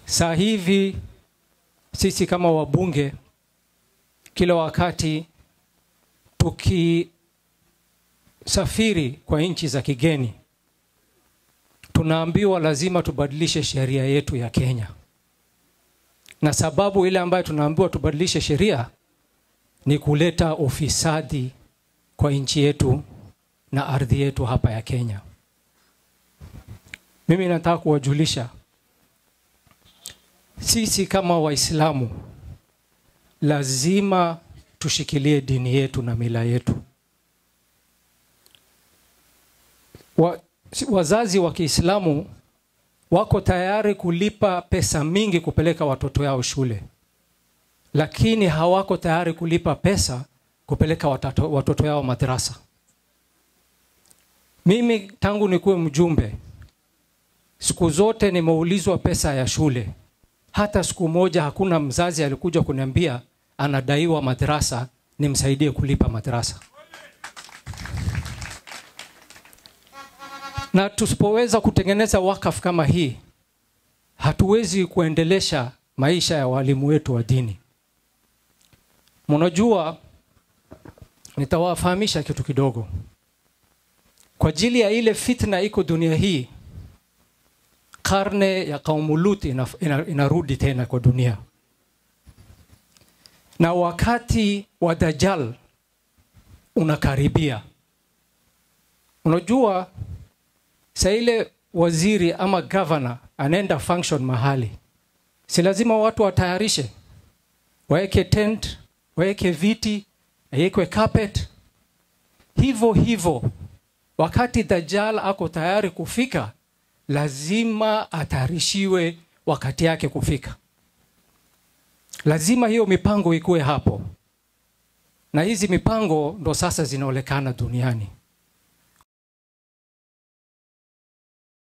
Saa hivi sisi kama wabunge, kila wakati tukisafiri kwa nchi za kigeni, tunaambiwa lazima tubadilishe sheria yetu ya Kenya, na sababu ile ambayo tunaambiwa tubadilishe sheria ni kuleta ufisadi kwa nchi yetu na ardhi yetu hapa ya Kenya. Mimi nataka kuwajulisha sisi kama Waislamu lazima tushikilie dini yetu na mila yetu. Wa, wazazi wa Kiislamu wako tayari kulipa pesa mingi kupeleka watoto yao shule, lakini hawako tayari kulipa pesa kupeleka watoto, watoto yao madrasa. Mimi tangu nikuwe mjumbe, siku zote nimeulizwa pesa ya shule. Hata siku moja hakuna mzazi alikuja kuniambia anadaiwa madrasa nimsaidie kulipa madrasa. Na tusipoweza kutengeneza wakaf kama hii, hatuwezi kuendelesha maisha ya walimu wetu wa dini. Mnajua, nitawafahamisha kitu kidogo kwa ajili ya ile fitna iko dunia hii. Karne ya kaumu Lut ina, ina, inarudi tena kwa dunia, na wakati wa Dajjal unakaribia. Unajua, saa ile waziri ama governor anaenda function mahali, si lazima watu watayarishe, waweke tent, waweke viti, wawekwe carpet. Hivyo hivyo wakati Dajjal ako tayari kufika, lazima atayarishiwe wakati yake kufika. Lazima hiyo mipango ikuwe hapo, na hizi mipango ndo sasa zinaonekana duniani.